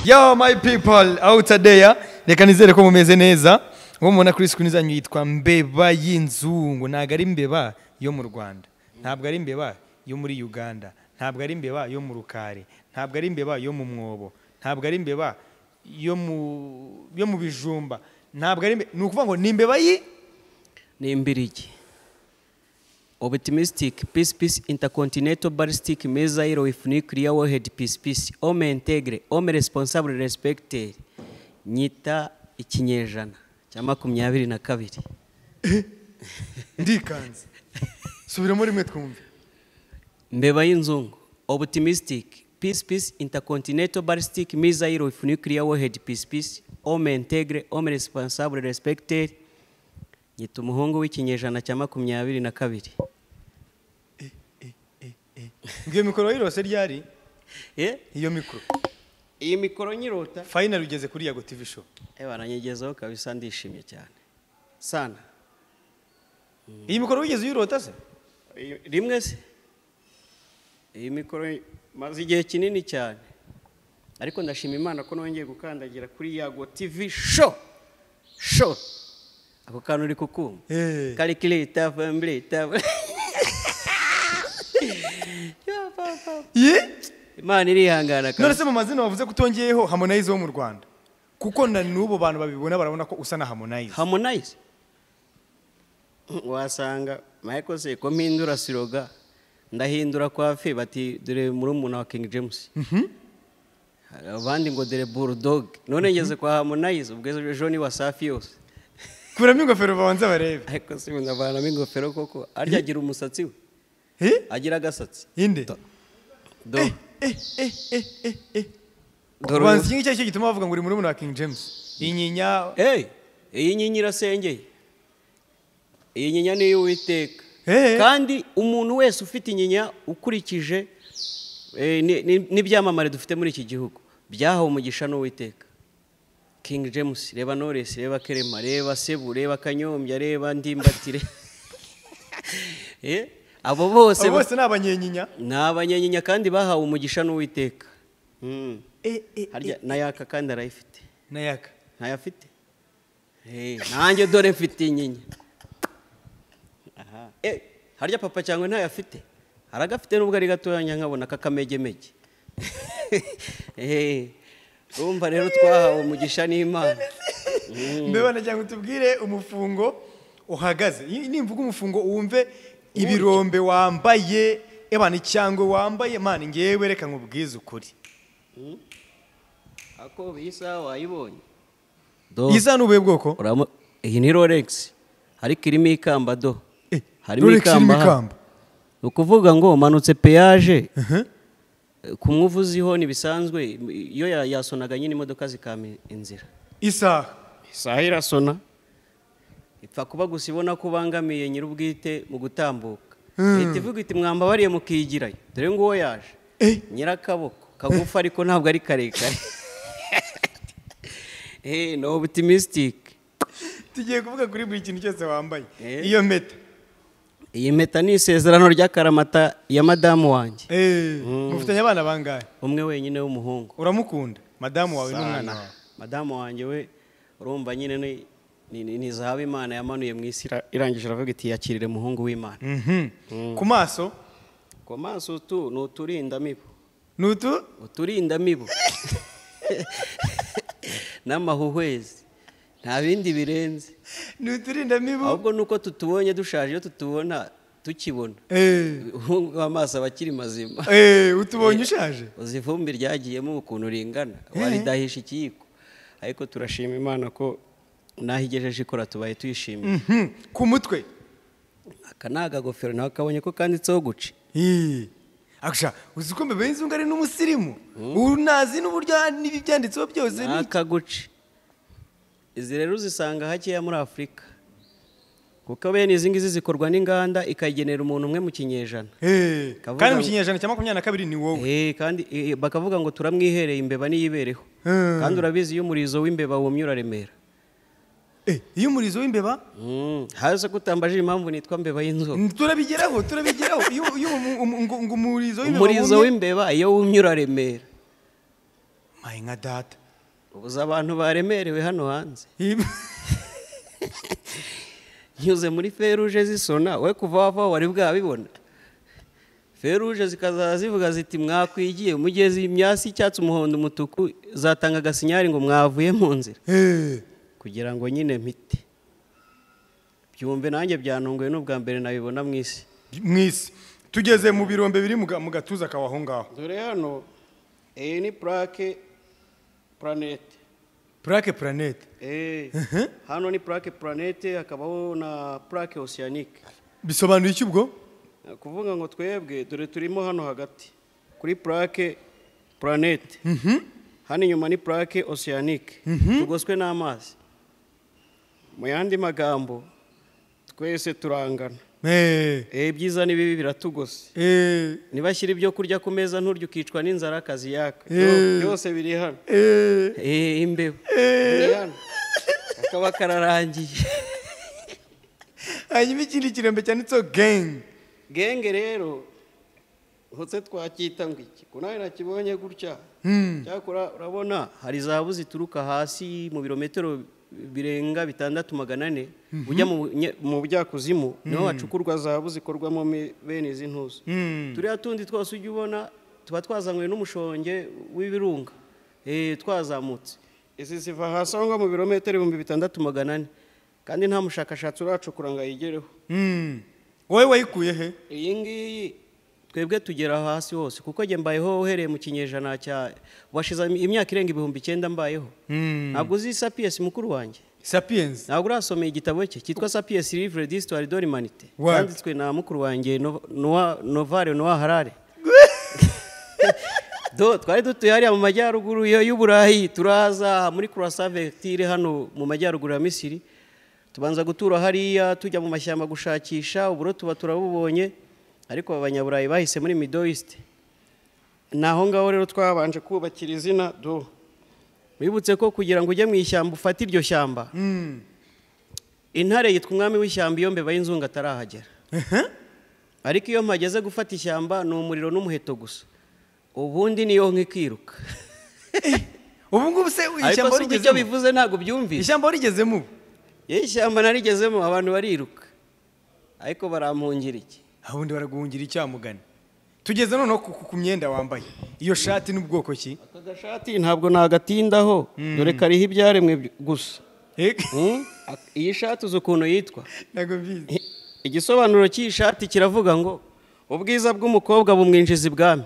yo my people out there reka nizere ko mumeze neza uwo mubona kuri screen zanyu yitwa mbeba y'inzungu ntabwo ari mbeba yo mu rwanda ntabwo ari mbeba yo muri uganda ntabwo ari mbeba yo mu rukari ntabwo ari mbeba yo mu mwobo ntabwo ari mbeba yo mu yo mu bijumba ntabwo ari mbe- ni ukuvuga ngo ni mbeba yi ni imbirigi optimistic peace peace intercontinental ballistic missile with nuclear warhead peace peace homme integre homme responsable respected nyita ikinyejana cya makumyabiri na kabiri ndikanze subiramo rimwe twumve mbeba y'inzungu optimistic peace peace intercontinental ballistic missile with nuclear warhead peace peace homme integre homme responsable respected nyita umuhungu w'ikinyejana cya makumyabiri na kabiri iyo mikoro yirose ryari Eh? iyo mikoro iyi mikoro nyirota fayinari ugeze kuri yago tv show ewa nanyigezeho kabisa ndishimye cyane sana iyi mikoro wigeze uyirota se Iyi- rimwe se iyi mikoro maze igihe kinini cyane ariko ndashima imana ko nongeye gukandagira kuri yago tv show show ako kantu uri kukumva Eh. karikireta vambureta ye imana irihangana none kabisa se mu mazina wavuze ko utongeyeho harmonize wo mu rwanda kuko na n'ubu bantu babibona barabona ko usa na harmonize harmonize wasanga michael seko mpindura siroga ndahindura kwa fe bati dore murumuna wa king james Hari abandi ngo dore bulldog none ngeze kwa harmonize ubwo ejo ni wasafi yose kuramo ingofero babanza barebe ariko si ubu ndavanamo ingofero koko arya agira umusatsi we Eh? agira agasatsi inde Do- dore ubanza uyu- iki ngiki aricyo gituma bavuga ngo uri muri wa king james inyinya Hey, iyi nyinya irasengeye iyi nyinya ni iy'uwiteka Eh. kandi umuntu wese ufite inyinya ukurikije eh, ni- ni- n'ibyamamare dufite muri iki gihugu byahawe umugisha n'uwiteka king james reba knowless reba kerema reba sebu reba kanyombya reba ndimbatire Eh, abo bose abo bose ni abanyenyinya ni abanyenyinya kandi bahawe umugisha n'uwiteka Mm. Eh, eh, harya na yaka kandi arayifite nayaka ntayafite Eh, nanjye dore mfite inyinya Aha. Eh, harya papa cyangwa ntayafite aragafite nubwo ari gatoya nkabona kakamegemege Eh, urumva rero twahawe umugisha n'imana mbeba na cyangwa utubwire umufungo uhagaze Iyi- nimvuga umufungo wumve ibirombe wambaye ebana icyangwe wambaye mani ngewe reka nkubwize ukuri ako bisa wayibonye iyi sana ubuhe bwoko Uramu- iyi ni rolex ariko irimo ikamba do Eh, harimo Rolex irimo ikamba ha. ikamba. ni ukuvuga ngo manutse peyaje kumwuva uziho ntibisanzwe iyo ya- yasonaga nyine imodoka zikama inzira isaha isaha irasona ipfa kuba gusa ibona ko ubangamiye nyir'ubwite mu gutambuka leta ivuga iti mwambabariye mukigirayo dore nguwo yaje Eh. nyirakaboko kagufa ariko ntabwo ari karekare Eh, ni optimistic tugiye kuvuga kuri buri kintu cyose wambaye Eh. iyo mpeta iyi mpeta ni isezerano ry'akaramata ya madamu wanjye Eh, mufitanye abana bangahe umwe wenyine w'umuhungu uramukunda madamu wawe n'umwana Sana. wawe madamu wanjye we urumva nyine ni- ni- ni ni zahabu imana yamanuye mu isi ira- irangije aravuga iti yakirire umuhungu w'imana Mhm. ku maso ku maso tu ni uturindamibu ni utu uturindamibu n'amahuhwezi nta bindi birenze ni uturindamibu ahubwo nuko tutubonye dushaje iyo tutubona tukibona Eh, umuhungu w'amaso aba akiri mazima eh, utubonye ushaje uzi ivumbi ryagiyemo ukuntu ringana waridahisha ikiyiko ariko turashima imana ko n'aho igejeje ikora tubaye tuyishimiye Mhm. ku mutwe aka ni akagofero nawe kabonye ko kanditseho guca akusha uzi ko mbebe y'inzungu ari n'umusirimu ubu nazi n'uburyo n'ibi byanditseho byose ni ni aka guca izi rero uzisanga hakeya muri afurika kuko bene izi ngizi zikorwa n'inganda ikayigenera umuntu umwe mu kinyejana Eh, Kavuga kandi mu ngo- kinyejana cya makumyabiri na kabiri ni wowe Eh, kandi eh, bakavuga ngo turamwihereye imbeba niyibereho Hmm. kandi urabizi iyo umurizo w'imbeba wumye uraremera Eh, iyo umurizo w'imbeba Mm, hasi ko utambajije impamvu nitwa mbeba y'inzoka turabigeraho turabigeraho iyo iyo umu- umu- ngo ngo umurizo w'imbeba umurizo wumye- w'imbeba iyo wumye uraremera haye nka data ubuze abantu baremerewe hano hanze nyuze muri feruje zisona we kuva wava wari bwabibona feruje zikazaza zivuga ziti mwakwigiye mugeze imyasi icyatsi umuhondo umutuku zatanga agasinyari ngo mwavuye mu nzira Eh, kugira ngo nyine mpite byumve nanjye byantunguye n'ubwa mbere nabibona mu isi mwisi tugeze mu birombe biri mu ga- mu gatuza kawe aho ngaho dore hano iyi ni purake puranete purake puranete hano ni purake puranete hakabaho na purake osiyanike bisobanura iki ubwo kuvuga ngo twebwe dore turimo hano hagati kuri purake puranete hano inyuma ni purake osiyanike tugoswe n'amazi mu yandi magambo twese turangana Eh, Eh, ibyiza n'ibibi biratugose eh, nibashyira ibyo kurya ku meza nturya ukicwa n'inzara akazi yaka Eh. byose biri hano eh, Eh, imbeba Biri hano. kakaba kararangiye hanyuma ikindi kirombe cyanditseho gengi genge rero hose twacyita ngo iki ko nawe nakibonye gutya cyakora urabona hari zahabu zituruka hasi mu birometero birenga bitandatu magana ane ujya mu bunye- mu bujyakuzimu niho hacukurwa zahabu zikorwamo me- bene izi ntuza turiya tundi twose ujya ubona tuba twazanywe n'umushonge w'ibirunga eh, twazamutse izi ziva hasi aho ngaho mu birometero ibihumbi bitandatu magana ane kandi nta mushakashatsi uracukura ngo ayigereho Mm. wowe wayikuye he iyi ngiyi twebwe tugera hasi hose kuko njye mbayeho uhereye mu kinyejana cya washize imyaka irenga ibihumbi icyenda mbayeho ntabwo uzi sapiyesi mukuru wanjye sapiyensi ntabwo urasomeye igitabo cye cyitwa sapiyesi livre d'histoire de l'humanité What? cyanditswe na mukuru wanjye No- Noah- novare noa harare do twari dutuye hariya mu majyaruguru yo- y'uburayi turaza muri kurasa vectire hano mu majyaruguru ya misiri tubanza gutura hariya tujya mu mashyamba gushakisha uburo tuba turabubonye ariko abanyaburayi bahise muri middle east ni aho ngaho rero twabanje kubakira izina do wibutse ko kugira ngo ujye mu ishyamba ufate iryo shyamba intare yitwa umwami w'ishyamba iyo mbeba y'inzungu atarahagera ariko iyo mpageze gufata ishyamba ni umuriro n'umuheto gusa ubundi niyo nka ikiruka ubu ngubu se ariko ishyamba si icyo warigezemo bivuze ntabwo byumvise ishyamba warigezemo ubu iyo ishyamba narigezemo abantu bariruka ariko barampungira iki ahundi baraguhungira icyamugani tugeze noneho ku, ku- ku myenda wambaye iyo shati n'ubwoko ki aka gashati ntabwo nagatindaho dore kariho ibyaremwe by- gusa Eh, Hmm? Ak- iyi shati uzi ukuntu yitwa ntabwo mbizi Eh, igisobanuro cy'iyi shati kiravuga ngo ubwiza bw'umukobwa bumwinjiza ibwami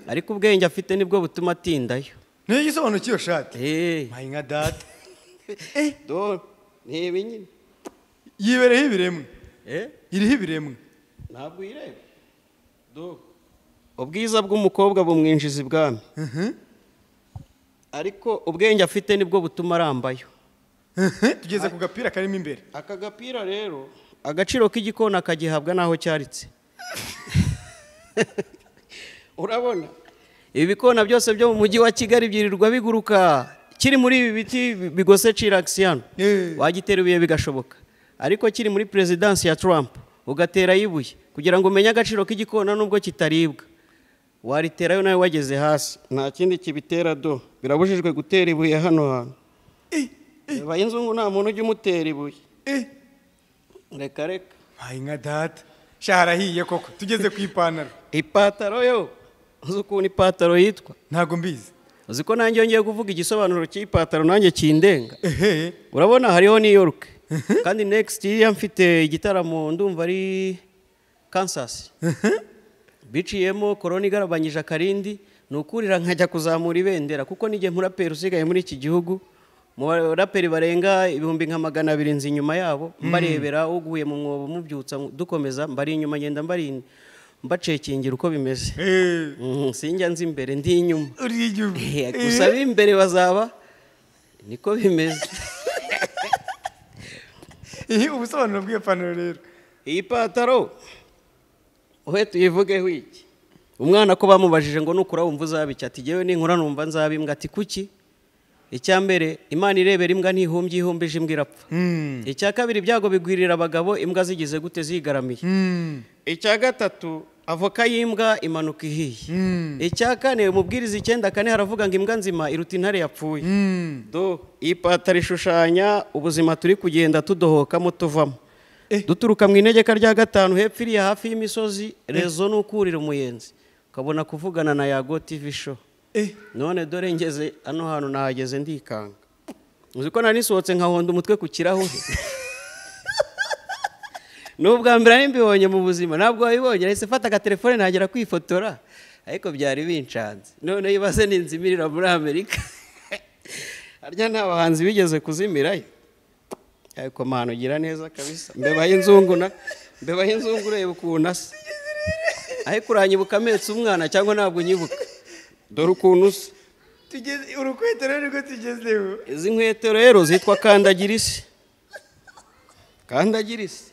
ariko ubwenge afite nibwo butuma atindayo niyo gisobanuro cy'iyo shati Eh, mpaye nka data do- ni ibi nyine yibereho ibiremwe Eh, iriho ibiremwe ntabwo uyireba Do. ubwiza bw'umukobwa bumwinjiza ibwami ariko ubwenge afite nibwo butuma arambayo tugeze ku gapira karimo imbere aka gapira rero agaciro k'igikona akagihabwa n'aho cyaritse urabona ibikona byose byo mu mujyi wa kigali byirirwa biguruka kiri muri ibi biti bigose ciragisi hano Eh. wagitera ibuye bigashoboka ariko kiri muri perezidansi ya Trump ugatera ibuye kugira ngo umenye agaciro k'igikona nubwo kitaribwa wariterayo nawe wageze hasi nta kindi kibitera do birabujijwe gutera ibuye hano hantu Reba y'inzungu nta muntu ujya umutera ibuye reka reka mpaye nka data shaharahiye koko tugeze ku ipantaro ipataro yo uzi ukuntu ipataro yitwa ntabwo mbizi uzi ko nanjye yongeye kuvuga igisobanuro cy'ipataro nanjye kindenga ehe urabona hariho New York kandi next year mfite igitaramo ndumva ari Kansas biciyemo korona igarabanyije akarindi ni ukurira nkajya kuzamura ibendera kuko n'igihe muraperi usigaye muri iki gihugu mu baraperi barenga ibihumbi nka magana abiri nzi inyuma yabo mbarebera uguye mu mwobo mubyutsa dukomeza mbari inyuma ngenda mbari mbacekingira uko bimeze Eh, Mhm, sinjya nzi imbere ndi inyuma uri igihugu Eh, gusa ab'imbere bazaba niko bimeze Eh, ubusobanuro bw'iyo pantaro rero iyi pataro we tuyivugeho iki umwana ko bamubajije ngo nukura wumva uzaba iki ati jyewe ninkura numva nzaba imbwa ati kuki icya mbere imana irebera imbwa ntihumbye ihumbije imbwa irapfa Mm. icya kabiri ibyago bigwirira abagabo imbwa zigize gute zigaramiye Mm. icya gatatu avoka y'imbwa imanuka ihiye icya kane umubwiriza icyenda kane haravuga ngo imbwa nzima iruta intare yapfuye Mm. do iyi pataro ishushanya ubuzima turi kugenda tudohokamo tuvamo Eh. duturuka mu inegeka rya gatanu hepfo iriya hafi y'imisozi rezo ni ukurira umuyenzi ukabona kuvugana na yago tivi show Eh. none dore ngeze hano hantu nahageze ndikanga uzi ko nari nisohotse nkahonda umutwe ku kirahure ni ubwa mbere nari mbibonye mu buzima ntabwo wabibonye nahise mfata agatelefone nagera kwifotora ariko byari binshanze noneho ibaze ninzimirira muri amerika harya nta bahanzi bigeze kuzimirayo ariko mpano ugira neza kabisa mbebaho inzungu na mbebaho inzungu ureba ukuntu asa ariko uranyibuka ametse umwana cyangwa ntabwo unyibuka dore ukuntu usa tugeze urukweto rero niko tugezeho izi nkweto rero zitwa kandagira isi kandagira isi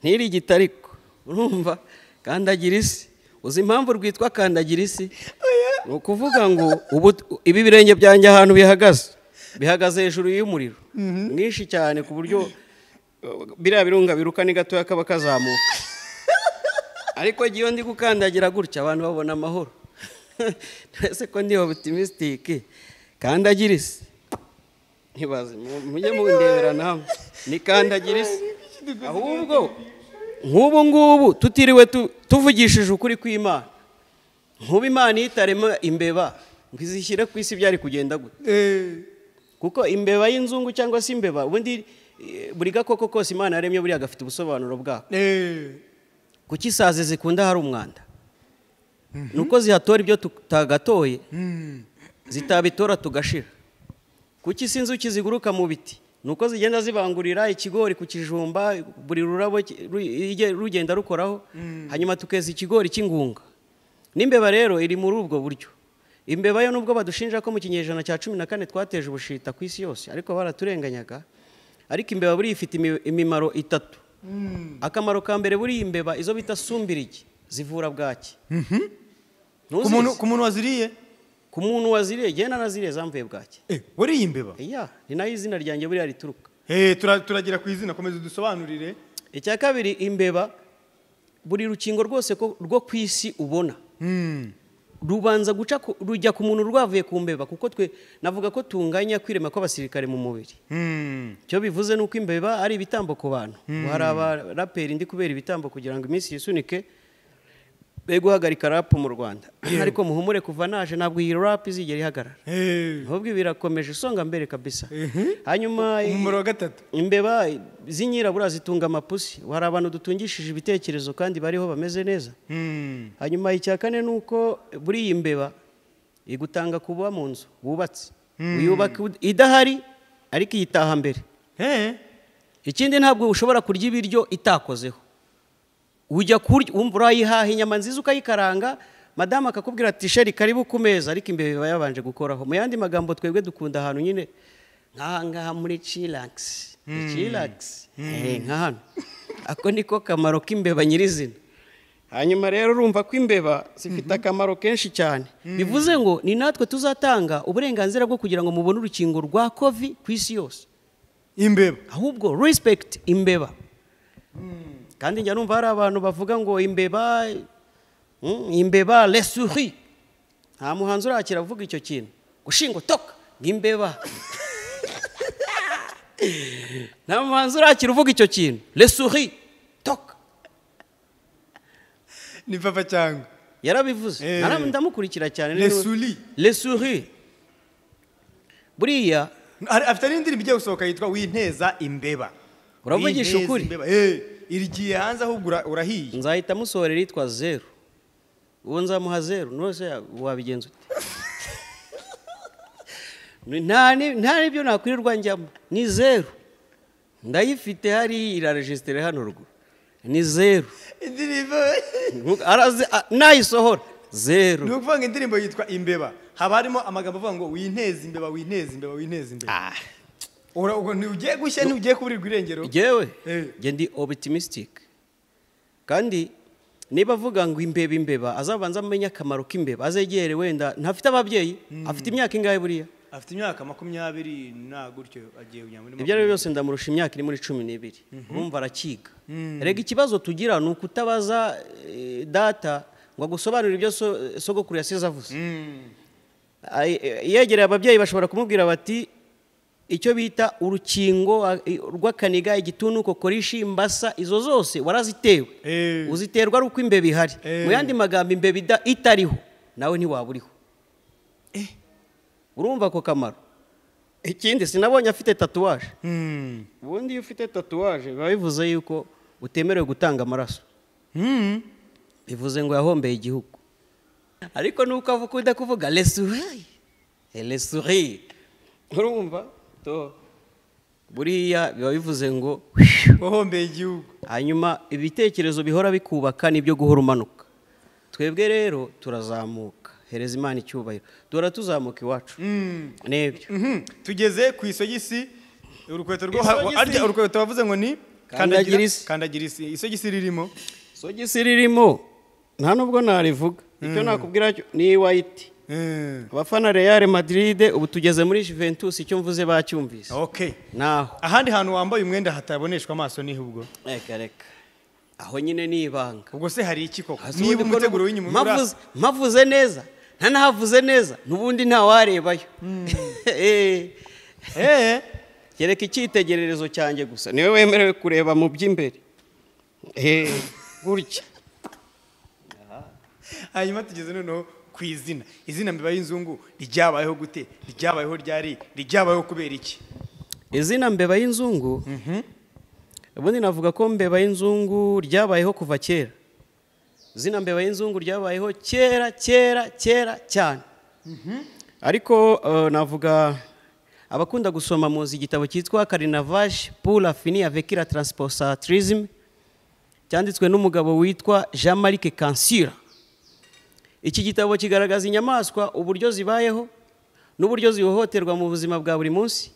ntirigita ariko urumva kandagira isi uzi impamvu rwitwa kandagira isi ni ukuvuga ngo ubu ibi birenge byanjye ahantu bihagaze bihagaze hejuru y'umuriro mwinshi cyane ku buryo uh, biriya birunga biruka ni gatoya kaba kazamuka ariko igihe iyo ndi gukandagira gutya abantu babona amahoro twese ko ndi optimistic kandagira isi ntibaze mu- mujye mundebera namwe ni kandagira isi ahubwo nk'ubu ngubu tutiriwe tu- tuvugishije ukuri kw'imana nk'ubu imana iyitarema imbeba ngo izishyire ku isi byari kugenda gute kuko imbeba y'inzungu cyangwa se imbeba ubundi eh, buri gakoko kose imana yaremye buriya gafite ubusobanuro bwako kuki isazi zikunda hari umwanda ni uko zihatora ibyo tutagatoye zitabitora tugashira kuki si inzuki ziguruka mu biti ni uko zigenda zibangurira ikigori ku kijumba buri rurabo ki- ru- ijye- rugenda rukoraho hanyuma tukeza ikigori cy'ingunga n'imbeba rero iri muri ubwo buryo imbeba yo nubwo badushinja ko mu kinyejana cya cumi na kane twateje ubushita ku isi yose ariko baraturenganyaga ariko imbeba buriya ifite imi- imimaro itatu akamaro ka mbere buriya imbeba izo bita sumbirigi zivura bwaki ku Ntuzizi? muntu ku muntu waziriye ku muntu waziriye genda naziriye zamvuye bwaki Eh, wariye imbeba iya ni nayo izina ryanjye buriya rituruka Eh, tura- turagera ku izina komeza udusobanurire icya kabiri imbeba buri rukingo rwose ko- rwo ku isi ubona Mm. rubanza guca ku- rujya ku muntu rwavuye ku mbeba kuko twe navuga ko tunganya kwirema kw'abasirikare mu mubiri Mm. icyo bivuze ni uko imbeba ari ibitambo ku bantu Ubu hari abaraperi ndi kubera ibitambo kugira ngo iminsi yisunike be guhagarika rapu mu rwanda ariko muhumure kuva naje ntabwo iyi rapu izigera ihagarara Eh, ahubwo ibi birakomeje songa mbere kabisa hanyuma umumaro wa gatatu imbeba z'inyirabura zitunga amapusi hari abantu dutungishije ibitekerezo kandi bariho bameze neza Mm. hanyuma icya kane ni uko buriya imbeba igutanga kuba mu nzu wubatse uyubaka idahari ariko iyitaha mbere Eh, ikindi ntabwo ushobora kurya ibiryo itakozeho ujya kurya wumva urayihaha inyama nziza ukayikaranga madamu akakubwira ati sheri karibu ku meza ariko imbere biba yabanje gukoraho mu yandi magambo twebwe dukunda ahantu nyine nk'aha ngaha muri ciragisi ciragisi nka hano ako niko kamaro k'imbeba nyirizina hanyuma rero urumva ko imbeba zifite akamaro kenshi cyane bivuze ngo ni natwe tuzatanga uburenganzira bwo kugira ngo mubone urukingo rwa kovi ku isi yose imbeba ahubwo respect imbeba kandi njya numva hari abantu bavuga ngo imbeba mm, imbeba lesuri nta muhanzi urakira avuga icyo kintu gushinga toka imbeba nta muhanzi urakira uvuga icyo kintu lesuri toka ni papa cyangwa yarabivuze Eh. Nara- ndamukurikira cyane Lesuri. lesuri buriya Ari- afite n'indirimbo ijya gusohoka yitwa winteza imbeba Uravugisha Winteza ukuri. imbeba. Eh, irigiye hanze ahubwo ura- urahiye nzahita musohora iritwa zeru uwo nzamuha zeru nose ya- wabigenza ute Ni- nta ni- nta n'ibyo nakwirirwa njyamo ni zeru ndayifite hariya irarejisitere hano ruguru ni zeru indirimbo Nku- arazi- a- nayisohora ni zeru ukuvuga ngo indirimbo yitwa imbeba haba harimo amagambo avuga ngo winteze imbeba winteze imbeba winteze imbeba Ah, Ura- ubwo ntiugiye gushya ntiugiye kuburirwa irengero jyewe Eh. njye ndi optimistic kandi niba avuga ngo imbeba imbeba azabanza amenye akamaro k'imbeba azegere wenda ntafite ababyeyi afite imyaka ingahe buriya afite imyaka makumyabiri na gutyo agiye kujya muri ibyo ari byo byose ndamurusha imyaka iri muri cumi n'ibiri urumva arakiga rega ikibazo tugira ni ukutabaza eh, data ngo agusobanurire ibyo so- sogokuru yasize avuze Ay- eh, yegereye ababyeyi bashobora kumubwira bati icyo bita urukingo a- i- rw'akaniga igituntu kokorishi imbasa izo zose warazitewe Eh. uziterwa ari uko imbeba ihari Eh. mu yandi magambo imbeba ida- itariho nawe ntiwaba uriho urumva ako kamaro ikindi sinabonye afite tatuwaje ubundi iyo ufite tatuwaje biba bivuze yuko utemerewe gutanga amaraso bivuze ngo yahombeye igihugu ariko nuko avuga ukunda kuvuga lesuri lesuri urumva to buriya biba bivuze ngo wahombeye igihugu hanyuma ibitekerezo bihora bikubaka nibyo guhora umanuka twebwe rero turazamuka hereza imana icyubahiro duhora tuzamuka iwacu n'ibyo Mhm. tugeze ku isogisi urukweto rwo Isogisi. arya urukweto wavuze ngo ni Kandagira isi. kandagira isi isogisi ririmo sogisi ririmo nta nubwo narivuga icyo nakubwira cyo ni wayiti Eh, abafana real madiride ubu tugeze muri juventus icyo mvuze bacyumvise okay naho ahandi hantu wambaye umwenda hataboneshwa amaso ni ubwo reka reka aho nyine ni ibanga ubwo se hari iki koko Hasi niba ubundi ko umuteguro nubu- w'inyuma ubura- mpavuze- mpavuze neza nta nahavuze neza n'ubundi ntawarebayo Eh, Eh, kereka icyitegererezo cyanjye gusa niwe wemerewe kureba mu by'imbere Eh, gutya hanyuma tugeze noneho ku izina izina mbiba y'inzungu ryabayeho gute ryabayeho ryari ryabayeho kubera iki izina mbeba y'inzungu ubundi navuga ko mbeba y'inzungu ryabayeho kuva kera izina mbeba y'inzungu ryabayeho kera kera kera cyane ariko eh, navuga abakunda gusoma muzi igitabo cyitwa karinavaje pour la fini avec la transposatrisim cyanditswe n'umugabo witwa jean marc kansira iki gitabo kigaragaza inyamaswa uburyo zibayeho n'uburyo zihohoterwa mu buzima bwa buri munsi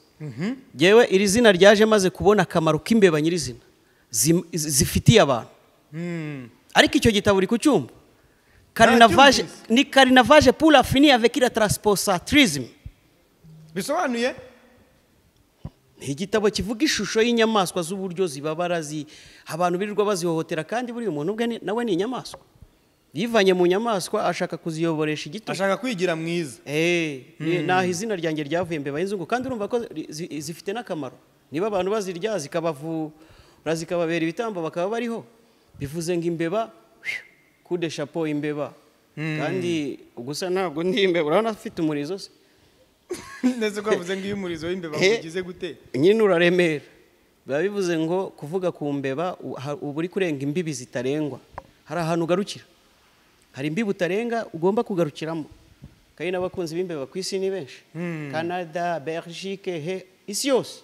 yewe iri zina ryaje maze kubona akamaro k'imbeba nyirizina zi- zi- zifitiye abantu ariko icyo gitabo uri ku cyumba karinavaje cyumvise. ni karinavaje pour afini avec la transposatrisim bisobanuye ni igitabo kivuga ishusho y'inyamaswa z'uburyo zibabara zi- abantu birirwa bazihohotera kandi buriya umuntu ubwe ni- nawe ni inyamaswa yivanye mu nyamaswa ashaka kuziyoboresha igitugu ashaka kwigira mwiza Eh, ni- naho izina ryanjye ryavuye mbeba y'inzungu kandi urumva ko ri- zi- zifite n'akamaro niba abantu bazirya zikabavura zikababera ibitambo bakaba bariho bivuze ngo imbeba kude shapo imbeba kandi gusa ntabwo ndi imbeba urabona afite umurizo se ndetse ko bavuze ngo iyo umurizo w'imbeba Eh. ugize gute nyine uraremera biba bivuze ngo kuvuga ku mbeba u- ha- uba uri kurenga imbibi zitarengwa hari ahantu ugarukira hari imbibi utarenga ugomba kugarukiramo kandi n'abakunzi b'imbeba ku isi ni benshi canada belgique he isi yose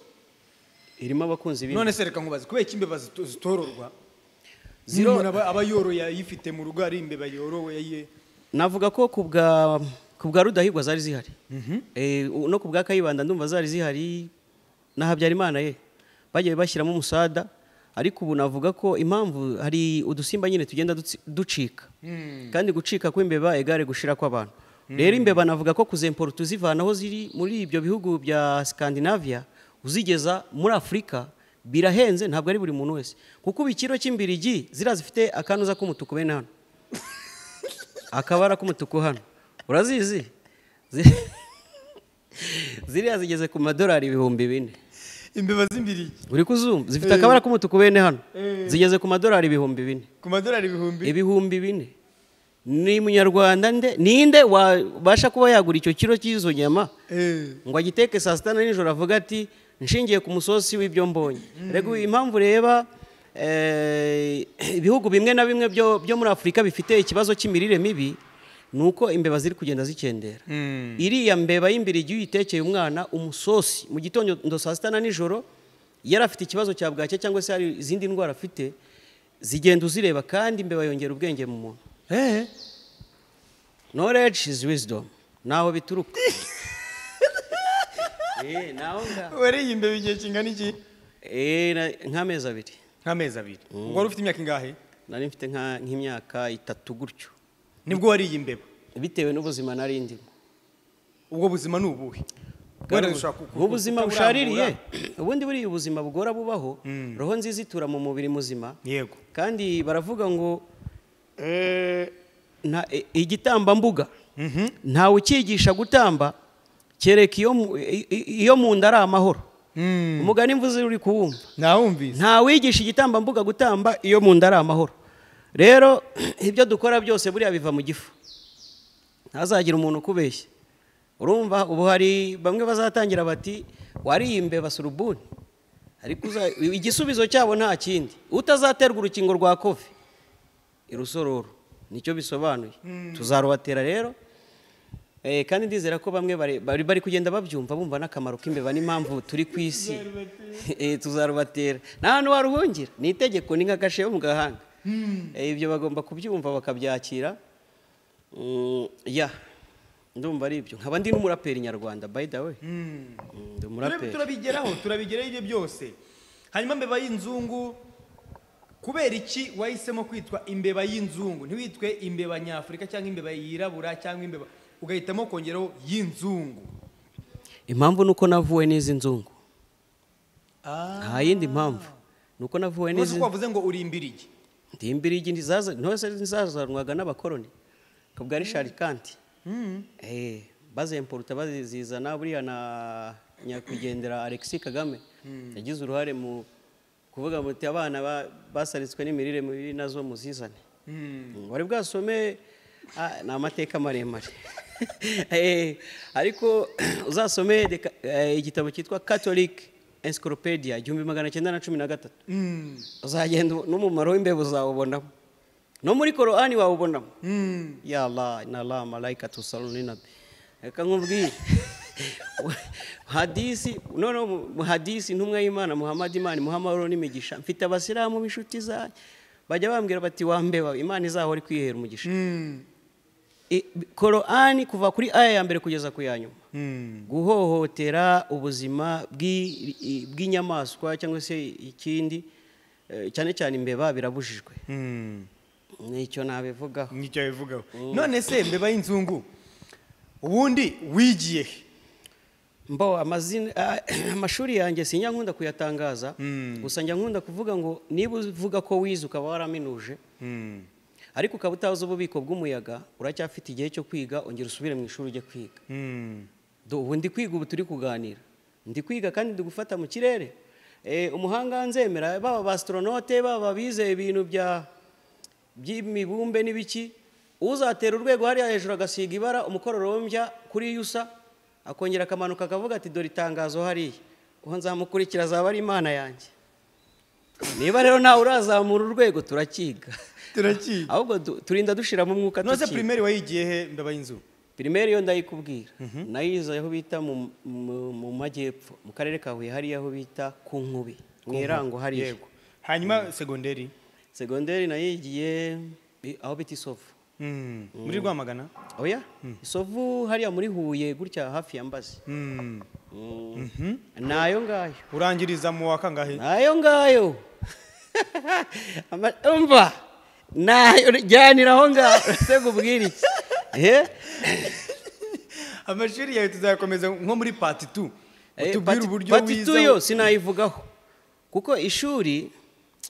irimo abakunzi b'imbeba none se reka nkubaze kubera ko imbeba zito- zitororwa Ziro- umuntu aba aba yoroye ayifite mu rugo ari imbeba yorowe ye navuga ko ku bwa ku bwa rudahigwa zari zihari Eh, u- no ku bwa kayibanda ndumva zari zihari na habyarimana ye bagiye bashyiramo umusada ariko ubu navuga ko impamvu hari udusimba nyine tugenda dutsi- ducika kandi gucika kw'imbeba egare gushira kw'abantu rero imbeba navuga ko kuzempora tuzivana aho ziri muri ibyo bihugu bya scandinavia uzigeza muri afurika birahenze ntabwo ari buri muntu wese kuko ubu ikiro cy'imbirigi ziriya zifite akanuza k'umutuku bene hano akabara k'umutuku hano urazizi Zi- ziriya zigeze ku madolari ibihumbi bine imbeba z'imbirigi uri kuzumva zifite akabara k'umutuku bene hano zigeze ku madolari ibihumbi bine ku madolari ibihumbi ibihumbi bine ni munyarwanda nde ninde wabasha kuba yagura icyo kiro cy'izo nyama Eh. ngo agiteke saa sita na nijoro avuga ati nshingiye ku musosi w'ibyo mbonye rego impamvu ureba eh, ibihugu bimwe na bimwe byo byo muri afurika bifite ikibazo cy'imirire mibi ni uko imbeba ziri kugenda zikendera iriya mbeba y'imbirigi iyo uyitekeye umwana umusosi mu gitondo ndo saa sita na nijoro yari afite ikibazo cya bwacya cyangwa se hari izindi ndwara afite zigenda uzireba kandi imbeba yongera ubwenge mu muntu eh knowledge is wisdom naho bituruka Eh, naho nga- wariye imbeba igihe kingana iki Eh, na- nk'amezi abiri nk'amezi abiri ubwo wari ufite imyaka ingahe nari mfite nka- nk'imyaka itatu gutyo nibwo wariye imbeba bitewe n'ubuzima nari ndimo ubwo buzima ni ubuhe ubuzima bushaririye ubundi buriya ubuzima bugora bubaho roho nziza itura mu mubiri muzima yego kandi baravuga ngo eh, nta- i- igitambambuga ntawe ukigisha gutamba kereka iyo mu- i- i- iyo mu nda ari amahoro Mm. umugani mvuze uri kuwumva nawumvise ntawigisha igitambambuga gutamba iyo mu nda ari amahoro rero ibyo dukora byose buriya biva mu gifu ntazagire umuntu ukubeshya urumva ubu hari bamwe bazatangira bati wariye imbeba surubuni ariko uza- igisubizo cyabo nta kindi utazaterwa urukingo rwa kovi irusororo nicyo bisobanuye tuzarubatera rero Eh, kandi ndizera ko bamwe bare- bari bari kugenda babyumva bumva n'akamaro k'imbeba n'impamvu turi ku isi Eh, tuzarubatera nta hantu waruhungira ni itegeko ni nk'agashe yo mu gahanga Eh, ibyo bagomba kubyumva bakabyakira Mm, ya ndumva ari ibyo nkaba ndi n'umuraperi nyarwanda by the way Mm, ndi umuraperi turabigeraho turabigeraho ibyo byose hanyuma mbeba y'inzungu kubera iki wahisemo kwitwa imbeba y'inzungu ntiwitwe imbeba nyafurika cyangwa imbeba yirabura cyangwa imbeba ugahitamo kongeraho y'inzungu impamvu ni uko navuwe n'izi nzungu nta yindi mpamvu ni uko navuwe ntuzi n'izi ko wavuze ngo uri imbirigi ndi imbirigi ntizaza- ntose ntizazanwaga n'abakoroni kabwa rishari kanti Eh, bazemporuta bazizana buriya na nyakwigendera alexis kagame yagize uruhare mu kuvuga muti abana ba- basalitswe n'imirire mibi nazo muzizane wari bwasome ah, ni amateka maremare Eh, ariko uzasome deka- eh, igitabo cyitwa catholic encyclopedia igihumbi magana cyenda na cumi na gatatu uzagenda ubu- n'umumaro w'imbeba uzawubonamo no muri korani wawubonamo ya la na la malayika tusalunina reka nkubwire hadisi noneho mu- mu hadisi intumwa y'imana muhammad imana muhammad n'imigisha mfite abasilamu b'inshuti zanjye bajya bambwira bati wambeba imana izahora kwihera umugisha I- korani kuva kuri aya ya mbere kugeza ku ya nyuma guhohotera ubuzima bw'i- i- bw'inyamaswa cyangwa se ikindi eh, cyane cyane imbeba birabujijwe nicyo nabivugaho nicyo bivugaho none se mbeba y'inzungu ubundi wigiye he mbo amazina ah, amashuri yanjye sinya nkunda kuyatangaza gusa njya nkunda kuvuga ngo niba uvuga ko wize ukaba waraminuje ariko ukaba utazi ububiko bw'umuyaga uracyafite igihe cyo kwiga ongera usubire mu ishuri ujye kwiga Do- ubu ndi kwiga ubu turi kuganira ndi kwiga kandi ndi gufata mu kirere Eh, umuhanga nzemera baba ba astronaute baba bize ibintu bya by'imibumbe n'ibiki uzatera urwego hariya hejuru agasiga ibara umukororombya kuri yusa akongera akamanuka akavuga ati dore itangazo hariya uwo nzamukurikira azaba ari imana yanjye niba rero nawe urazamura urwego turakiga turakiga ahubwo du- turinda dushira mu mwuka none se tukiga pirimeri wayigiye he mbeba y'inzungu pirimeri yo ndayikubwira nayize aho bita mu- mu mu majyepfo mu karere ka huye hariya aho bita ku nkubi mu irango hariya yego hanyuma segonderi segonderi nayigiye i- aho bita isovu Mm. muri rwamagana oya isovu hariya muri huye gutya hafi ya mbazi Mm. Mm. nayo ngayo urangiriza mu wa kangahe nayo ngayo Ama- umva nayo jyanira aho ngaho se ubwire iki Eh? amashuri yawe tuzayakomeza nko muri pati tu Eh, utubwire pati- uburyo pati wiza tu yo sinayivugaho kuko ishuri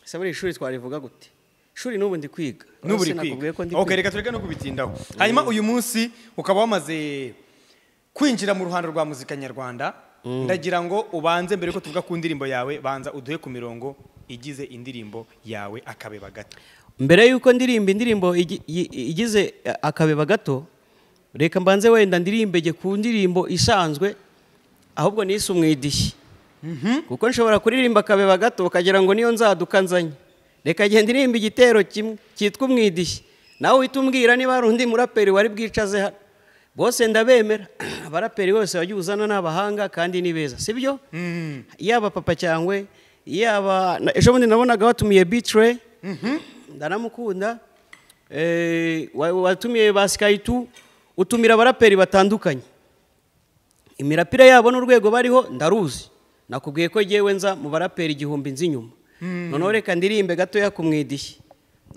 se buriya ishuri twarivuga gute ishuri n'ubu ndi kwiga n'ubu uri Sinakubwiye ko ndi kwiga ok reka tureke no kubitindaho hanyuma uyu munsi ukaba wamaze kwinjira mu ruhando rwa muzika nyarwanda ndagira ngo ubanze mbere ko tuvuga ku ndirimbo yawe banza uduhe ku mirongo igize indirimbo yawe akabeba gato mbere y'uko ndirimba indirimbo igi- yi- igize akabeba gato reka mbanze wenda ndirimbege ku ndirimbo isanzwe ahubwo nise umwidishyi kuko nshobora kuririmba akabeba gato ukagira ngo niyo nzaduka nzanye reka genda ndirimba igitero kimwe cyitwa umwidishyi nawe uhita umbwira niba hari undi muraperi wari bwicaze hano bose ndabemera abaraperi bose wajya uzana n'abahanga kandi ni beza si byo yaba papa cyangwe yaba na- ejo bundi nabonaga watumiye bitire ndaramukunda Eh, wa- watumiye ba sikayi tu utumira abaraperi batandukanye imirapira yabo n'urwego bariho ndaruzi nakubwiye ko ngewe nza mu baraperi igihumbi nzi inyuma noneho reka ndirimbe gatoya ku mwidishyi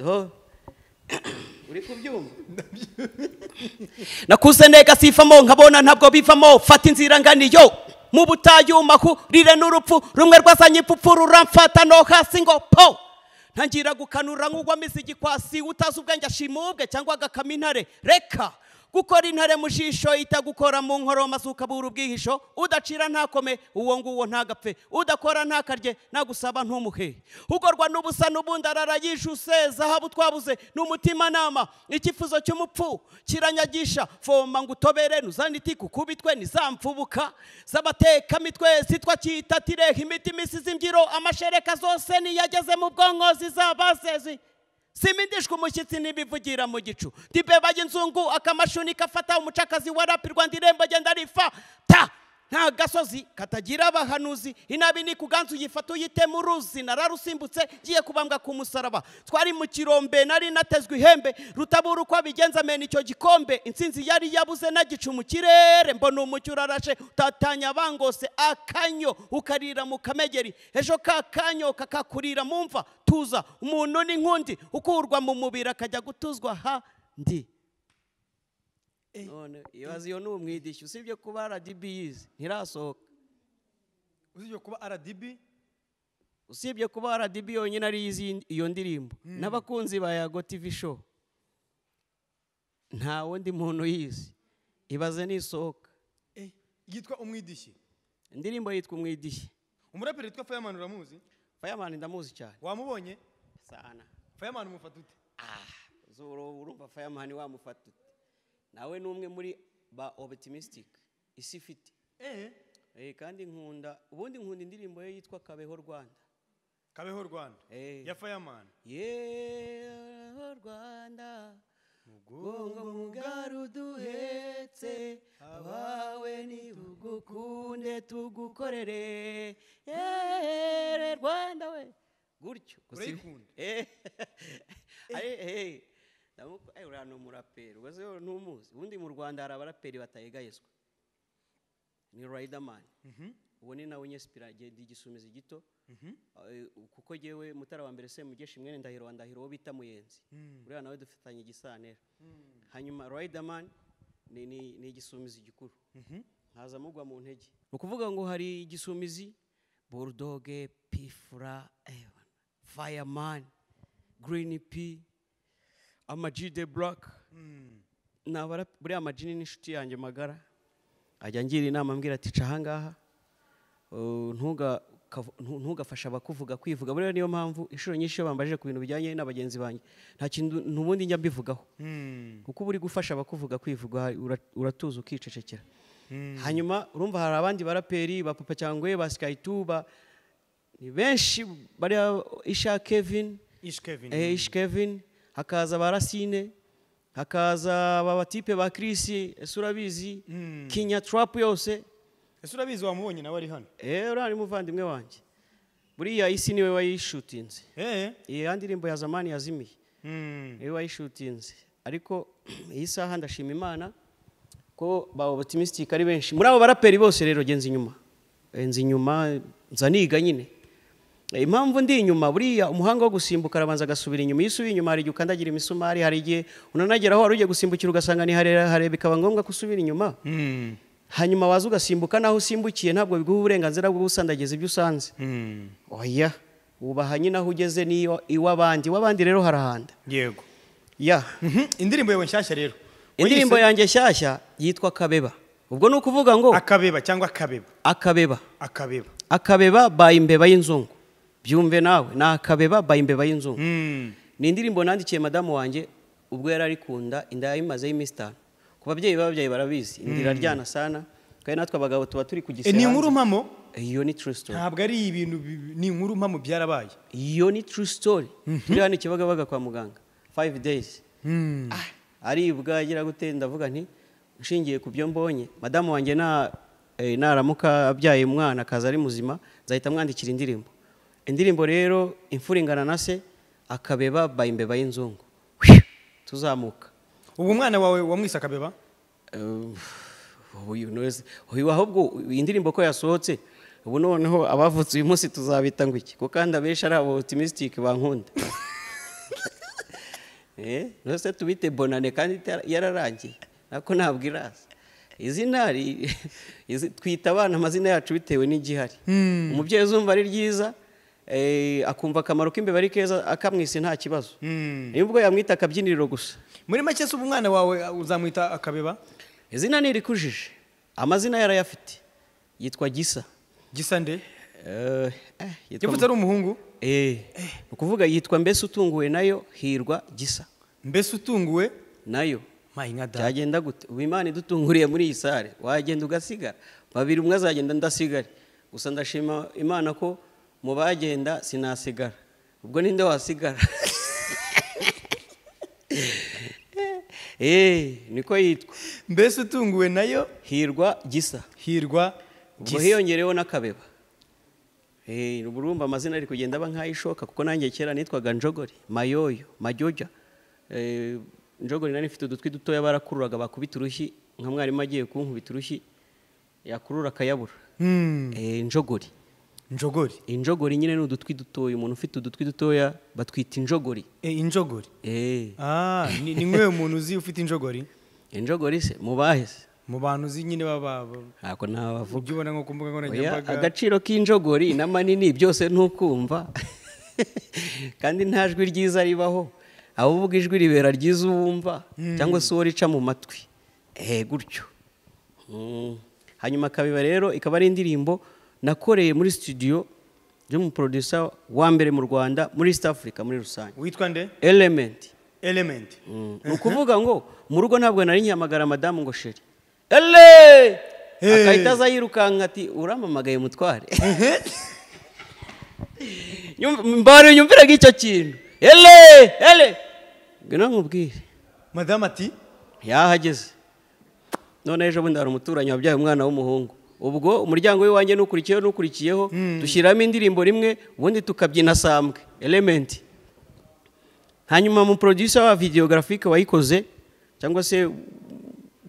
Ho. uri kubyumva nakuse nega sifamo nkabona ntabwo bivamo fata inzira nganiyo mu butayuma kurire n'urupfu rumwe rwazanye ipfupfu ruramfata no hasi ngo po ntangira gukanura nk'ugwamo izigi kwasi utazi ubwenge ashimubwe cyangwa agakama intare reka gukora intare mu jisho itagukora mu nkoro masuka bura ubwihisho udacira ntakome uwo nguwo ntagapfe udakora ntakarye nagusaba ntumuhe ugorwa n'ubusa n'ubundi arara yijuse zahabu twabuze n'umutimanama icyifuzo cy'umupfu kiranyagisha foma ngo utobere ntuzane iti kukubitwe ntizamfubuka z'abatekamitwe zitwa cyitatireho imitima isize imbyiro amashereka zose niyageze mu bwonko zizaba zezi simindishwe umushyitsi ntibivugira mu gicu ndibeba y'inzungu akamashuni kafata umucakazi warapirwa ndirembo agenda rifa ta nta gasozi katagira abahanuzi inabi ni ku ganzu uyifata uyitema uruzi nararusimbutse ngiye kubambwa ku musaraba twari mu kirombe nari natezwe ihembe rutabura uko abigenza mena icyo gikombe insinzi yari yabuze nagicu mu kirere mbona umucyo urarashe utatanya bangose akanyo ukarira mu kamegeri ejo ka kanyo kakakurira mu mva tuza umuntu n'inkundi ukurwa mu mubiri akajya gutuzwa ahandi none ibaze iyo ni umwidishyu usibye kuba rdb yize ntirasohoka usibye kuba rdb usibye kuba rdb yonyine ari izi- iyo ndirimbo n'abakunzi ba yago tv show nta wundi muntu yize ibaze nisohoka yitwa umwidishyi indirimbo yitwa umwidishyi umuraperi witwa fayamani uramuzi fireman ndamuzi cyane wamubonye sana fayamani umufata ute zoro urumva fireman wamufata ute nawe ni umwe muri ba optimistic isi ifite eee Eh, kandi nkunda ubundi nkunda indirimbo ye yitwa kabeho rwanda kabeho rwanda Eh. ya fayamani yeho rwanda mugongo mugari uduhetse abawe nitugukunde tugukorere yehere rwanda we gutyo gusa ibi- Urayikunda? Eh, aye, eh, ndamuku- aye, uriya ni umuraperi ubaze wowe ntumuzi ubundi mu rwanda hari abaraperi batayegayezwa ni riderman uwo ni nawe nyesipirage igisumizi gito Eh, kuko yewe mutara wa mbere semugeshi mwene ndahiro wa ndahiro wo bita muyenzi uriya nawe dufitanye igisantera hanyuma riderman ni ni- ni igisumizi gikuru ntaza mugwa mu ntege ni ukuvuga ngo hari igisumizi burudoge pifura fireman green p amaji de black ni abara- buriya amaji ni n'inshuti yanjye magara ajya ngira inama ambwira ati ca ahangaha Uh, ntuga- kav- ntu- ntugafashe abakuvuga kwivuga buriya niyo mpamvu inshuro nyinshi iyo bambajije ku bintu bijyanye na bagenzi banjye nta kintu n'ubundi njya mbivugaho kuko uba uri gufasha abakuvuga kwivuga ura- uratuza ukicecekera hanyuma urumva hari abandi baraperi ba papa cyangwa ba skytu ba ni benshi bariya isha kevin ishi kevin eh, ish kevin hakaza ba rasine hakaza ba batipe ba chris ese urabizi kinya trap yose ese urabizi wamubonye nawe ari hano eee uriya ni muvandimwe wanjye buriya isi niwe wayishutinze eee iyi ya ndirimbo ya zamani yazimiye niwe wayishutinze ariko iyi saha ndashima imana ko ba optimistic ari benshi muri abo baraperi bose rero genza inyuma genza inyuma nza niga nyine Eh, impamvu ndi inyuma buriya umuhanga wo gusimbuka arabanza agasubira inyuma iyo usubiye inyuma hari igihe ukandagira imisumari hari igihe unanageraho wari ugiye gusimbukira ugasanga ni harera hare bikaba ngombwa ko usubira inyuma hanyuma waza ugasimbuka naho usimbukiye ntabwo biguha uburenganzira bwo gusandagiza ibyo usanze oya wubaha nyine aho ugeze n'iyo- iw'abandi iw'abandi rero harahanda yego ya Mhm, indirimbo yawe nshyashya rero indirimbo Wayise- yanjye nshyashya yitwa kabeba ubwo ni ukuvuga ngo akabeba cyangwa akabeba akabeba akabeba akabeba by imbeba y'inzungu byumve nawe ni akabeba by imbeba y'inzungu Mm. ni indirimbo nandikiye madamu wanjye ubwo yari ari ku nda inda yayimazeho iminsi itanu ku babyeyi b'ababyeyi barabizi indira ryana sana kandi natwe abagabo tuba turi ku Eh, gisera ni inkuru mpamo iyo ni true story ntabwo ari ibintu bi- ni inkuru mpamo byarabaye iyo ni true story turi hano ikibagabaga kwa muganga five days Ah, aribwa agira gute ndavuga nti nshingiye ku byo mbonye madamu wanjye na eh, naramuka abyaye umwana akaza ari muzima nzahita mwandikira indirimbo indirimbo rero imfura ingana na se akabeba by imbeba y'inzungu Whiu! tuzamuka ubu umwana wawe wamwise akabeba Eh, uyu noze uyu ahubwo iyi ndirimbo ko yasohotse ubu noneho abavutse uyu munsi tuzabita ngo iki kuko kandi abenshi ari abo optimistic bankunda eh nose tubite bonane kandi itara- yararangiye nako ntabwo iraza izi ntari izi- twita abana amazina yacu bitewe n'igihari umubyeyi uzumva ari ryiza eh, akumva akamaro k'imbeba ari keza akamwisa nta kibazo nibwo yamwita akabyiniriro gusa muri make se ubu umwana wawe uzamwita akabeba izina ni irikujije amazina yarayafite yitwa gisa gisa nde Eh, eh, yitwa- yavutse ari umuhungu Eh, ni ukuvuga yitwa mbese utunguwe nayo hirwa gisa mbese utunguwe nayo mayi nka dada byagenda gute ubu imana idutunguriye muri iyi sare wagenda ugasigara babiri umwe azagenda ndasigare gusa ndashima imana ko mu bagenda sinasigara ubwo ninde wasigara Eh, niko yitwa mbese utunguwe nayo hirwa gisa hirwa ubwo gisa hiyongereyeho n'akabeba Eh, ubu urumva amazina ari kugenda aba nk'ayishoka kuko nanjye kera nitwaga njogori mayoyo majyoja Eh, njogori nari ifite udutwi dutoya barakururaga bakubita urushyi nka mwarimu agiye kunkubita urushyi yakurura akayabura Hmm, Eh, njogori njogori injogori nyine ni udutwi dutoya umuntu ufite udutwi dutoya batwita injogori Eh, injogori Eh, Ah, ni ni nk'uyu muntu uzi ufite injogori injogori se mubaheze mu bantu uzi nyine baba baba- ntabwo nabavuga ujya ubona nko ku mbuga Oya, nkoranyambaga agaciro k'injogori n'amanini byose ntukumva kandi nta jwi ryiza ribaho aho uvuga ijwi ribera ryiza uwumva cyangwa se uwo rica mu matwi eee gutyo Mm. hanyuma kabeba rero ikaba ari indirimbo nakoreye muri studio y'umuproducer wa mbere mu rwanda muri east africa muri rusange witwa nde element elementi Mm. ni ukuvuga ngo mu rugo ntabwo nari nyamagara madamu ngo sheri ele Hey. agahita aza yirukanka ati uramamagaye mutware Nyum- mbari nyumviraga icyo kintu ele ele ngwino nkubwire madamu ati yahageze none ejo bundi hari umuturanyi wabyaye umwana w'umuhungu ubwo umuryango w'iwanjye n'ukurikiyeho n'ukurikiyeho dushyiramo indirimbo rimwe ubundi tukabyina sambwe elementi hanyuma mu producer wa videographique wayikoze cyangwa se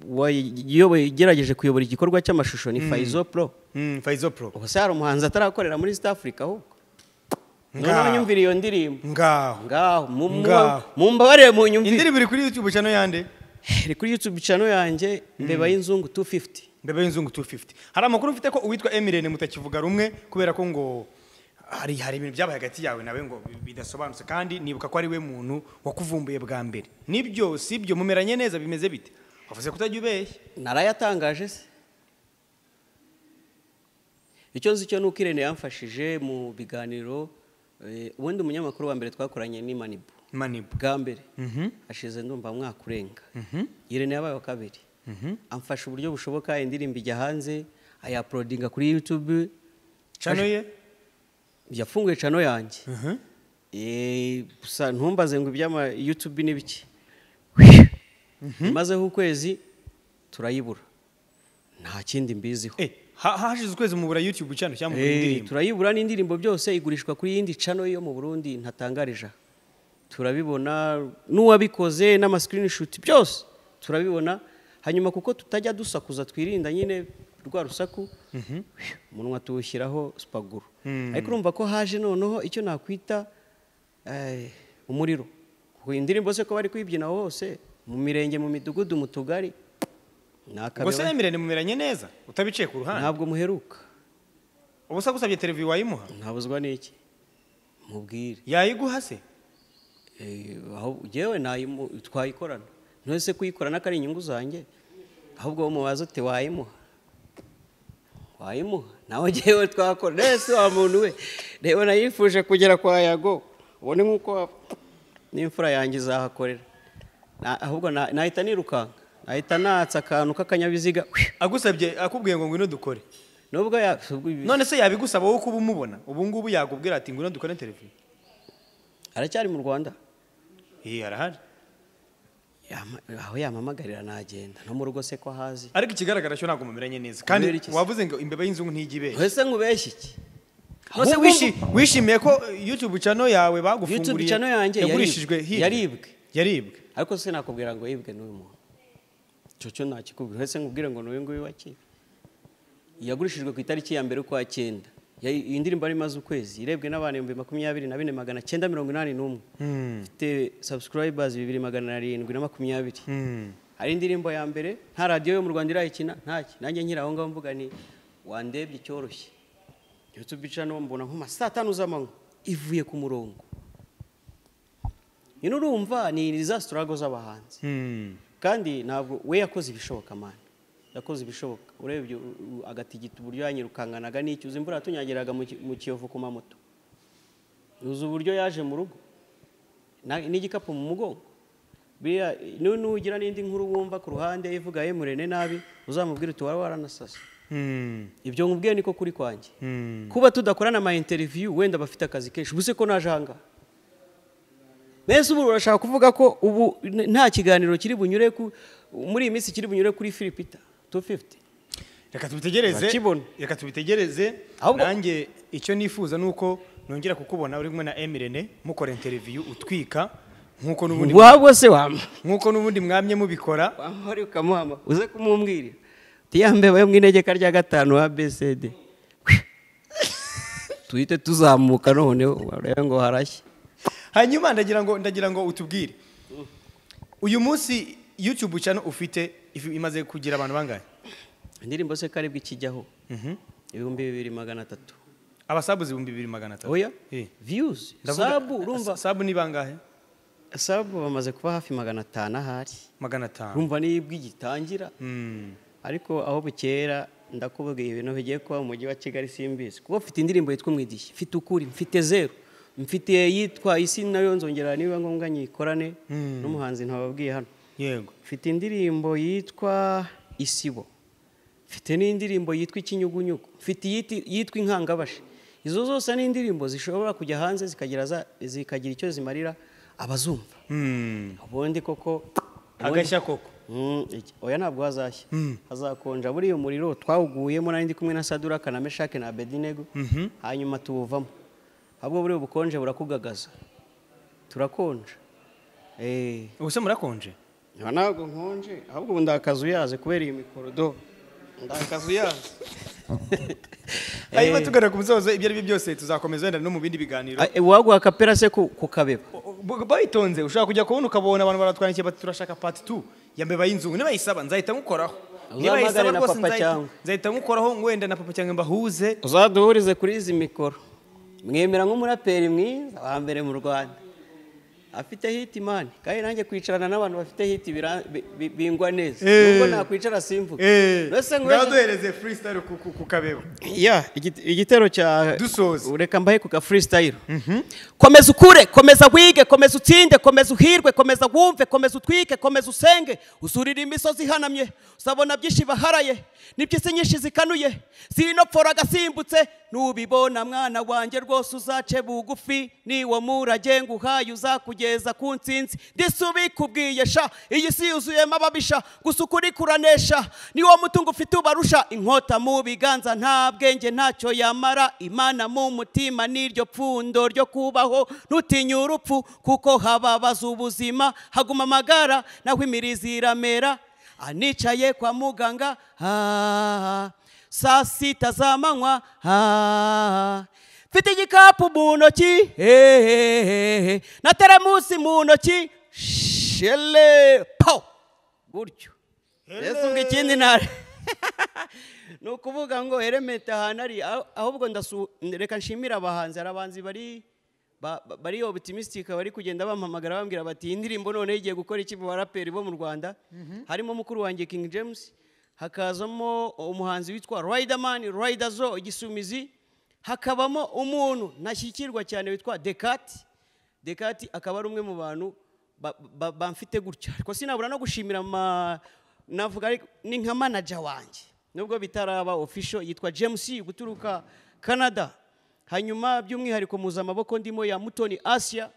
wayiyoboye igerageje kuyobora igikorwa cy'amashusho ni Faizo Pro Hmm, fayizo pro ubuse hari umuhanzi atarakorera muri East Africa ahubwo Ngaho. noneho nyumvira iyo ndirimbo ngaho ngaho mu- mu- Ngaho. mumbabarire munyumvire indirimbo iri kuri yutube cyane yande iri kuri YouTube channel yanjye mbeba y'inzungu 250 mbeba y'inzungu 250 hari amakuru mfite ko uwitwa emirene mutakivuga rumwe kubera ko ngo hari hari ibintu byabaye hagati yawe nawe ngo bidasobanutse kandi nibuka ko ari we muntu wakuvumbuye bwa mbere nibyo si ibyo mumeranye neza bimeze bite wavuze kutajya ubeshya narayatangaje se icyo nzi cyo ni uko irene yamfashije mu biganiro eh, ubundi umunyamakuru wa mbere twakoranye ni manibu manibu bwa mbere ashize ndumva mwaka urenga irene yabaye wa kabiri amfasha uburyo bushoboka indirimbo ijya hanze ayaporodinga kuri YouTube cano ye yafunguye cano yanjye Mhm. Eh, gusa ntumbaze ngo iby'ama YouTube ni bike mazeho ukwezi turayibura nta kindi mbiziho Eh, ha- hashize ukwezi mubura youtube cyane cyangwa mubura Eh, indirimbo turayibura n'indirimbo byose igurishwa kuri yindi cano yo mu burundi ntatangarije aha. turabibona n'uwabikoze n'amasikirinishoti byose turabibona hanyuma kuko tutajya dusakuza twirinda nyine rwa rusaku umunwa tuwushyiraho supaguru ariko urumva ko haje noneho icyo nakwita eh, umuriro Kuko iyi ndirimbo se ko bari kuyibyina hose mu mirenge mu midugudu mu tugari ni ubwo se akabeba emirene mumeranye neza utabiciye ku ruhande ntabwo muheruka ubusa gusabye televiziyo wayimuha ntabuzwa n'iki mubwire yayiguha se Eh, aho yewe nayimu- twayikorana ntose kuyikorana ko ari inyungu zanjye ahubwo wowe mubaza uti wayimuha wayimuha nawe ngewe twakora nese wa muntu we reba nayifuje kugera kwa yago ubone nk'uko n'imfura yanjye izahakorera Na- ahubwo na- nahita nirukanka nahita natsa akantu k'akanyabiziga agusabye akubwiye ngo ngwino dukore nubwo ya ubwo ibi- none se yabigusaba wowe kuba umubona ubu ngubu yakubwira ati ngwino dukore televiziyo aracyari mu rwanda iyi arahari Yama- aho yamamagarira nagenda no mu rugo se ko ahazi ariko ikigaragara cyo ntabwo mumeranye neza kandi Kubera iki se? wavuze ngo imbeba y'inzungu ntijya ibeshya ese nkubeshye iki nose Ahubwo- wishi- wishimiye ko eh, youtube channel yawe YouTube bagufunguriye channel yanjye yaribwe. yagurishijwe hirya? Yaribwe. yaribwe ariko sinakubwira ngo yibwe n'uyu muntu icyo cyo nakikubwira ese nkubwire ngo n'uyu nguyu wakiwe yagurishijwe ku itariki ya mbere ukwa cyenda Ya- iyi ndirimbo yari imaze ukwezi irebwe n'abantu ibihumbi makumyabiri na bine magana cyenda mirongo inani n'umwe ifite subscribers bibiri magana arindwi na makumyabiri Hmm. hari indirimbo ya mbere nta radiyo yo mu rwanda irayikina ntacyo nanjye nkiri aho ngaho mvuga ni wandebye icyoroshye yutube icana mbona nk'uma saa tanu z'amanywa ivuye ku murongo nyine urumva ni za sitarago z'abahanzi Hmm. kandi ntabwo we yakoze ibishoboka mani yakoze ibishoboka urebye u- u- agatigita uburyo yanyirukanganaga n'icyuzi imvura yatunyagiraga mu ki- mu kiyovu ku mamoto uzi uburyo yaje mu rugo na- n'igikapu mu mugongo biriya nu- nugira n'indi nkuru wumva ku ruhande ivuga emurene nabi uzamubwire uti wari waranasase Hmm. ibyo nkubwiye niko kuri kwanjye Hmm. kuba tudakorana ama interiviyu wenda bafite akazi kenshi ubuse ko naje ahangaha mbese ubu urashaka kuvuga ko ubu n- nta kiganiro kiri bunyure ku muri iyi minsi kiri bunyure kuri filipita 250 reka tubitegereze Urakibona. reka tubitegereze Ahubwo- nanjye icyo nifuza ni uko nongera kukubona uri kumwe na emirene mukora interiviyu utwika nk'uko n'ubundi wabwo se wama nk'uko n'ubundi mwamye mubikora wamara ukamuhama uze kumubwira uti ya mbeba yo mu inegeka rya gatanu wa besede tuhite tuzamuka none urebe ngo harashye hanyuma ndagira ngo ndagira ngo utubwire uyu munsi YouTube channel ufite if- imaze kugira abantu bangahe indirimbo se karibwe ikijyaho ibihumbi bibiri magana atatu abasabuzi ibihumbi bibiri magana atatu oya Eh. viyuzi Ndavuga- sabu urumva sabu ni bangahe sabu bamaze kuba hafi magana atanu ahari magana atanu urumva nibwo igitangira Mm. ariko aho bukera ndakubabwiye ibintu bigiye kuba mu mujyi wa kigali simbizi kuko mfite indirimbo yitwa umwidishi mfite ukuri mfite zeru mfite yitwa isi nayo nzongera niba ngombwa nyikorane Mm. n'umuhanzi ntababwiye hano yego mfite indirimbo yitwa isibo mfite n'indirimbo yitwa ikinyugunyugu mfite iyiti- yitwa inkangabashi izo zose ni indirimbo zishobora kujya hanze zikagira za- zikagira icyo zimarira abazumva Mm. ubundi koko ubundi- agashya koko Mm, iki- oya ntabwo hazashya Mm. hazakonja buriya umuriro twawuguyemo nari ndi kumwe na sadura kanameshake na bedinego Mhm. hanyuma tuwuvamo ahubwo buriya ubukonje burakugagaza turakonja Eh, ubuse murakonje Aha ntabwo nkonje ahubwo ubu ndakazu uyaze kubera iyi mikorodo ndakazu uyaze hanyuma tugaruka ku musozo ibyo ari byo byose tuzakomeza wenda no mu bindi biganiro waguha akapera se ku ku kabeba B- bayitonze ushobora kujya kubona ukabona abantu baratwandikiye bati turashaka part 2 ya mbeba y'inzungu niba yisaba nzahita ngukoraho niba Uzampamagare yisaba na rwose Papa nzahita- cyangwa. nzahita ngukoraho wenda na papa cyangwa mbahuze uzaduhurize kuri izi mikoro mwemera nk'umuraperi mwiza wa mbere mu rwanda afite hiti mani kandi nanjye kwicarana n'abantu bafite hiti bira- bi- bi- bingwa neza Eh. nubwo nakwicara simvuga mbese ngo ngaduhereze freestyle ku- ku- ku kabeba ya igite- igitero cya Dusoza. reka mbahe ku ka freestyle komeza ukure komeza wige komeza utsinde komeza uhirwe komeza wumve komeza utwike komeza usenge usurira imisozi ihanamye uzabona byinshi baharaye n'iby'isi nyinshi zikanuye sinopfora agasimbutse nubibona mwana wanjye rwose uzace bugufi niwo murage nguhaye uzakugeza ku nsinzi ndetse ubikubwiye sha iyi si yuzuyemo ababisha gusa ukuri kuranesha niwo mutungo ufite ubarusha inkota mu biganza nta bwenge ntacyo yamara imana mu mutima n'iryo pfundo ryo kubaho ntutinye urupfu kuko hababaza ubuzima haguma amagara naho imirizi iramera anicaye kwa muganga ah, saa sita z'amanywa ah, mfite igikapu mu ntoki eh, eh, eh, eh, na teremusi mu ntoki shele pau gutyo mbese ubwo ikindi ntare ni ukuvuga ngo heremete ahantu ari aho- ahubwo ndasu reka nshimira abahanzi hari abahanzi bari ba- ba- bari optimistic bari kugenda bampamagara bambwira bati iyi ndirimbo noneho igiye gukora iki mu baraperi bo mu rwanda harimo mukuru wanjye king james hakazamo umuhanzi witwa riderman riderzo igisumizi hakabamo umuntu ntashyikirwa cyane witwa dekati dekati akaba ari umwe mu bantu ba- ba- bamfite gutya ariko sinabura no gushimira ama- navuga ariko ni nka manager wanjye nubwo bitaraba official yitwa James guturuka Canada hanyuma by'umwihariko muza amaboko ndimo ya Mutoni Asia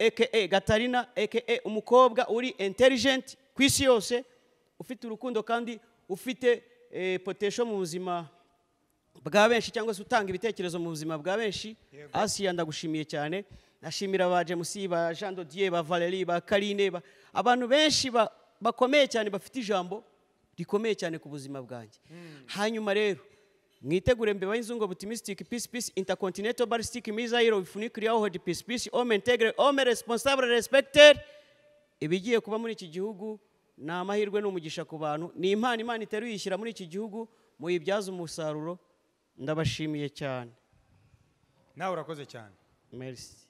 aka Gatarina aka umukobwa uri intelligent ku isi yose ufite urukundo kandi ufite eh, potential mu buzima bwa benshi cyangwa se utanga ibitekerezo mu buzima bwa benshi asiya ndagushimiye cyane nashimira ba jemusi ba jean dodier ba valerie ba karine ba abantu benshi ba- bakomeye cyane bafite ijambo rikomeye cyane ku buzima bwanjye hanyuma rero mwitegure mbeba y'inzungu butimistic peace peace intercontinental ballistic missile bifunikiriya hod peace peace homme integre homme responsable respected ibigiye kuba muri iki gihugu ni amahirwe ni umugisha ku bantu ni impano imana iteruye yishyira muri iki gihugu muyibyaze umusaruro ndabashimiye cyane nawe urakoze cyane merisi